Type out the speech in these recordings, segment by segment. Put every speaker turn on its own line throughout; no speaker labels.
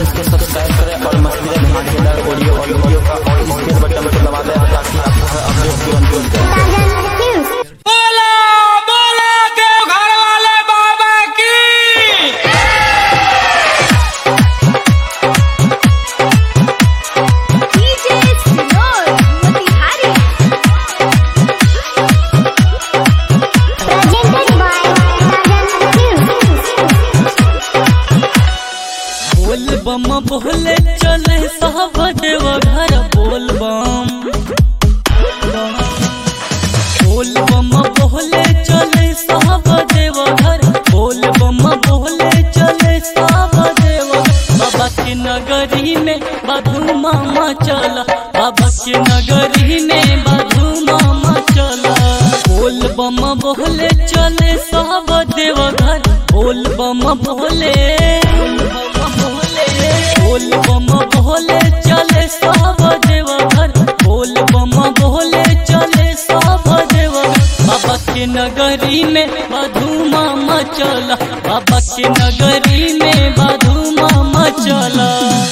Page को subscribe करें और मस्ती धमाकेदार ऑडियो और वीडियो का और स्पेस बटन को दबा दें ताकि आपको हर अपडेट तुरंत मिल जाए
बोला बोला देव घर वाले बाबा की
DJ Sinor Motihari. Presented by
बोल बम बोले चले सब देव घर बोल बम बोल बम बोले चले सब देव घर बोल बम बोले चले सब देव बाबा के नगरी में बधू मामा चला बाबा के नगरी में बधू मामा चला बोल बम बोले चले सब देव घर बोल बम बोले बोल बम बोले चले सब देव घर बोल बम बोले चले सब देव बाबा के नगरी में बधू मामा चला बाबा के नगरी में बधू मामा चला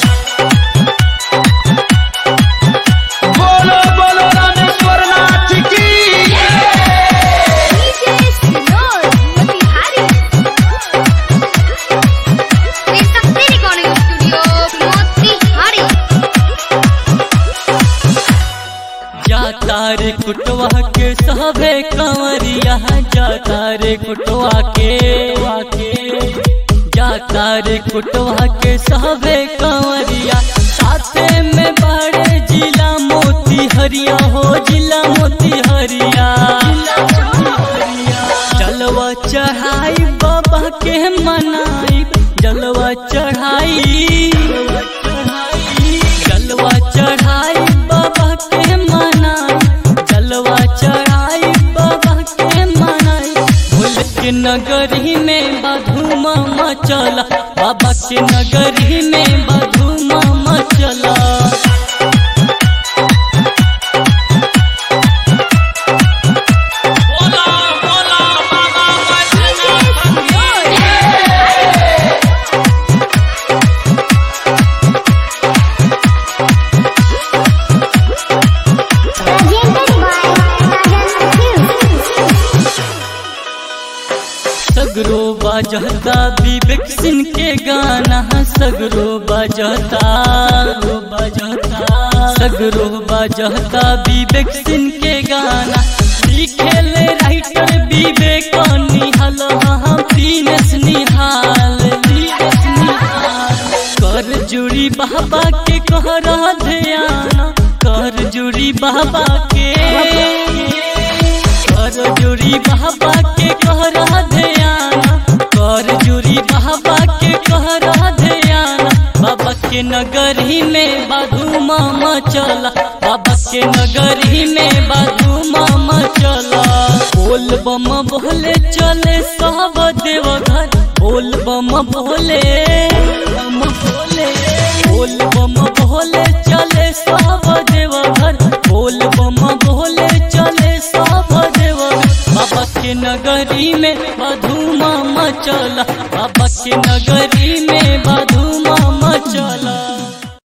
बोलो बोलो रामेश्वर नाथ की
DJ Sinor Motihari. Resakti Recording Studio Motihari.
जाता रे कुटवा के सभे कंवरिया जाता रे कुटवा के वाके जाता रे कुटवा के सभे कंवरिया साथे में बड़े जिला मोती हरिया हो जिला मोती हरिया जलवा चढ़ाई बाबा के मनाई जलवा चढ़ाई जलवा चढ़ाई बाबा के मनाई जलवा चढ़ाई बाबा के मनाई भूल के नगरी में बधू मामा चला बाबा के नगरी में बधू मामा चला
बोला बोला बाबा बैजनाथ की
Presented
सगरो बजता विवेक सिंह के गाना सगरो बजता सगरो बजता सगरो बजता विवेक सिंह के गाना लिखेल राइटर विवेक निहल हम दीनेश निहाल दीनेश निहाल कर जुड़ी बाबा के कहरा ध्यान कर जुड़ी बाबा के कर जुड़ी बाबा के कहरा ध्यान कर जुड़ी बाबा के कहरा ध्यान बाबा के नगरी में बाधू मामा चला बाबा के नगरी में बाधू मामा चला बोल बम बोले चले सब देव घर बोल बम बोले बम बोले बोल बम बोले चले सब देव घर बोल बम बोले चले सब देव बाबा के नगरी में बधू मामा चला बाबा के नगरी